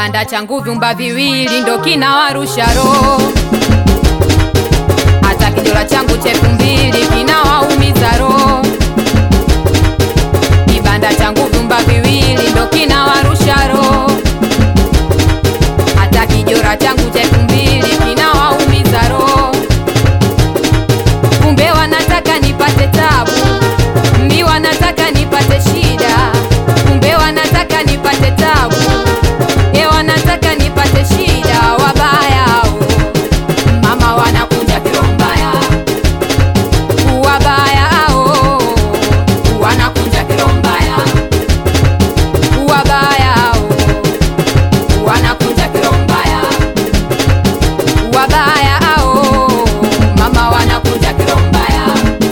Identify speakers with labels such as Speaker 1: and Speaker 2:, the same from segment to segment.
Speaker 1: Kibanda changu vyumba viwili ndo kinawarusha roho, hata kijora changu cha elfu mbili kinawaumiza roho. Kibanda changu vyumba viwili ndo kinawarusha roho, hata kijora changu cha elfu mbili kinawaumiza roho. Kumbe wanataka nipate tabu, mbi wanataka nipate shida, kumbe wanataka nipate tabu, e wanataka nipate shida. Wabaya hao, mama wanakuja kirombaya, wabaya hao wanakuja kirombaya, wabaya hao wanakuja kirombaya, wabaya hao mama wanakuja kirombaya.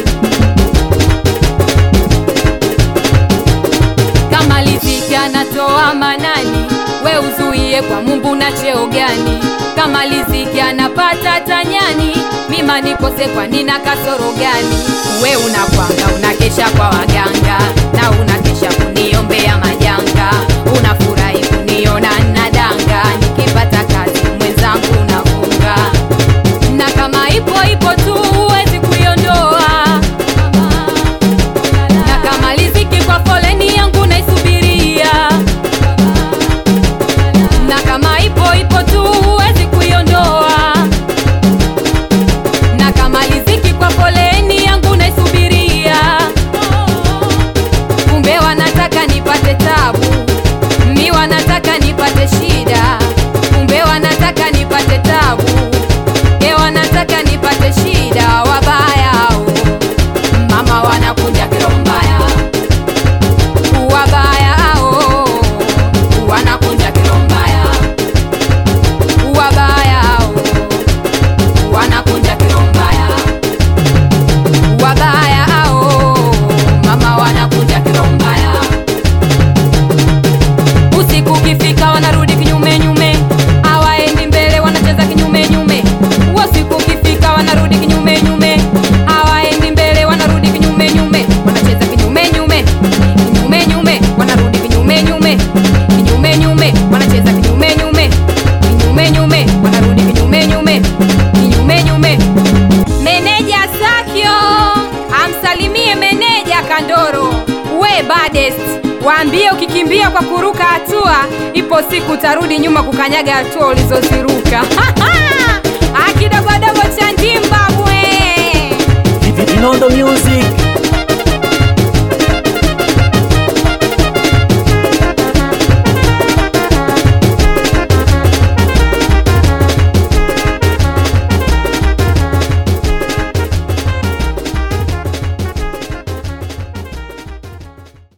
Speaker 1: Kama riziki anatoa manani, we uzuie kwa Mungu na cheo gani? Kama riziki anapata tanyani, mima nikose kwa nina kasoro gani? We unakwanga unakesha kwa waganga na unakesha kuniombea majanga, unafurahi kuniona nadanga, nikipata kazi mwenzangu unafunga na kama ipo ipo tu huwezi kuiondoa, na kama riziki kwa foleni yangu naisubiria, na kama ipo ipo tu huwezi kuiondoa, na kama riziki kwa foleni yangu naisubiria. Kumbe wanataka nipate tabu, mi wanataka nipate shida, kumbe wanataka nipate tabu e wanataka nipate shida. Wabaya hao mama wanakuja kirombaya, wabaya hao wanakuja kirombaya, wabaya hao wanakuja kirombaya, wabaya hao mama wanakuja kirombaya. Usiku ukifika wanarudi kinyume nyume, hawaendi mbele, wanacheza kinyume nyume. Usiku ukifika wanarudi kinyume nyume, hawaendi mbele, wanarudi kinyume nyume, wanacheza kinyume nyume, kinyume nyume, wanarudi kinyume nyume, kinyume nyume, wanacheza kinyume nyume, kinyume nyume, wanarudi kinyume nyume, kinyume nyume. Meneja Sakio amsalimie meneja Kandoro, we badest Waambie ukikimbia kwa kuruka hatua, ipo siku utarudi nyuma kukanyaga hatua ulizoziruka.